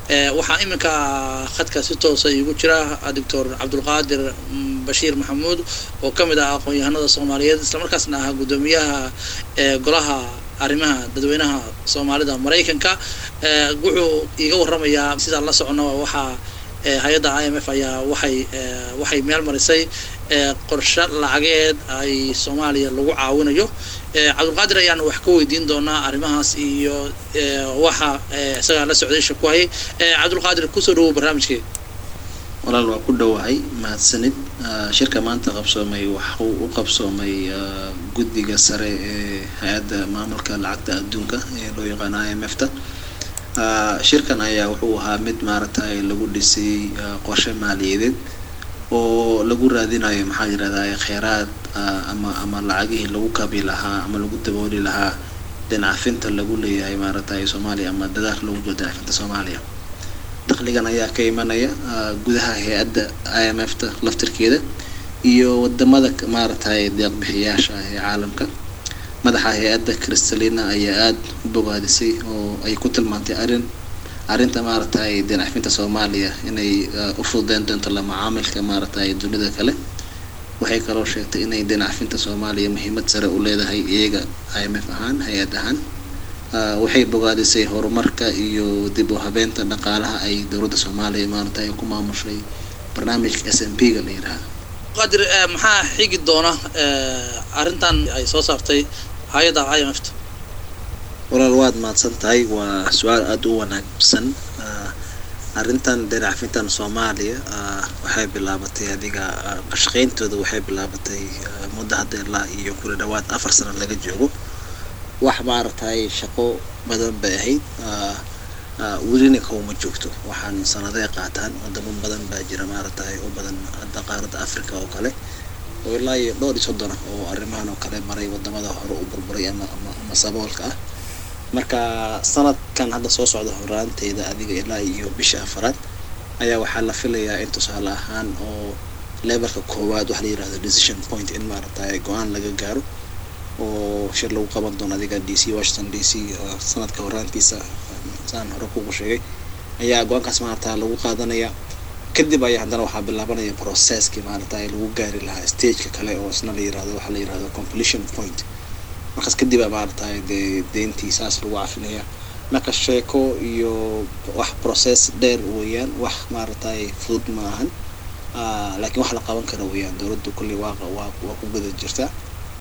waxaa iminka khadka si toosa iigu jira doctor cabdulqaadir bashiir maxamuud oo ka mid ah aqoon-yahanada soomaaliyeed islamarkaasna ahaa guddoomiyaha golaha arrimaha dadweynaha soomaalida maraykanka wuxuu iiga waramayaa sidaan la socono waxaa hay-adda i m f ayaa waxay waxay meel marisay qorshe lacageed ay soomaaliya lagu caawinayo cabdulqaadir ayaan wax ka weydiin doonaa arrimahaas iyo waxa isagaa la socday isha ku hayay cabdulqaadir kusoo dhawow barnaamijkeeda walaal waa ku dhowahay mahadsanid shirka maanta qabsoomay waxuu u qabsoomay guddiga sare ee hay-adda maamulka lacagta adduunka ee loo yaqaano i m f ta shirkan ayaa wuxuu ahaa mid maaragtay lagu dhisay qorshe maaliyadeed oo lagu raadinayo maxaa yirahdaa kheyraad ama ama lacagihii lagu kabi lahaa ama lagu dabooli lahaa dhinacafinta lagu leeyahay maaragtay soomaaliya ama dadaal lagu jiro dhinacafinta soomaaliya dakhligan ayaa ka imanaya gudaha hay-adda i m f ta laftirkeeda iyo wadamada maaragtay deeqbixiyaasha ee caalamka madaxa hay-adda kristalina ayaa aada u bogaadisay oo ay ku tilmaantay arrin arrinta maaragtay dinacafinta soomaaliya inay u fududeyn doonto la macaamilka maaragtay dunida kale waxay kaloo sheegtay inay dinacafinta soomaaliya muhiimad sare u leedahay iyaga i m f ahaan hay-ad ahaan waxay bogaadisay horumarka iyo dib u habeenta dhaqaalaha ay dowladda soomaaliya maaragtay ku maamushay barnaamijka s m p ga la yidhaahdo qadir maxaa xigi doona arrintan ay soo saartay hay-adda i m f ta walaal waad mahadsan tahay waa su-aal aada u wanaagsan arrintan dinacafintan soomaaliya waxay bilaabatay adiga qashaqeyntooda waxay bilaabatay muddo hadda ilaa iyo kula dhawaad afar sano laga joogo wax maaragtay shaqo badan bay ahayd welina kawma joogto waxaan sanaday qaataan wadamo badan baa jira maaragtay u badan hadda qaaradda africa oo kale oo ilaa iyo dhowr iyo soddon ah oo arrimahan oo kale maray wadamada hore u burburay ama ama ama saboolka ah marka sanadkan hadda soo socda horaanteeda adiga ilaa iyo bisha afaraad ayaa waxaa la filayaa in tusaale ahaan oo levelka koowaad waxa la yirahdo decision point in maaragtay go-aan laga gaaro oo shir lagu qaban doono adiga d c washington d c sanadka horaantiisa saan hore kugu sheegay ayaa go-aankaas maaragta lagu qaadanaya kadib ayaa haddana waxaa bilaabanaya processkii maaragtay lagu gaari lahaa stageka kale oo isna la yirahdo waxaa la yirahdo completion point markaas kadib a maaragtay dee deyntii saas lagu cafinaya marka sheeko iyo wax process dheer weeyaan wax maaragtay fudud ma ahan laakiin wax la qaban kara weeyaan dowladdu kulli waa waa waa ku guda jirta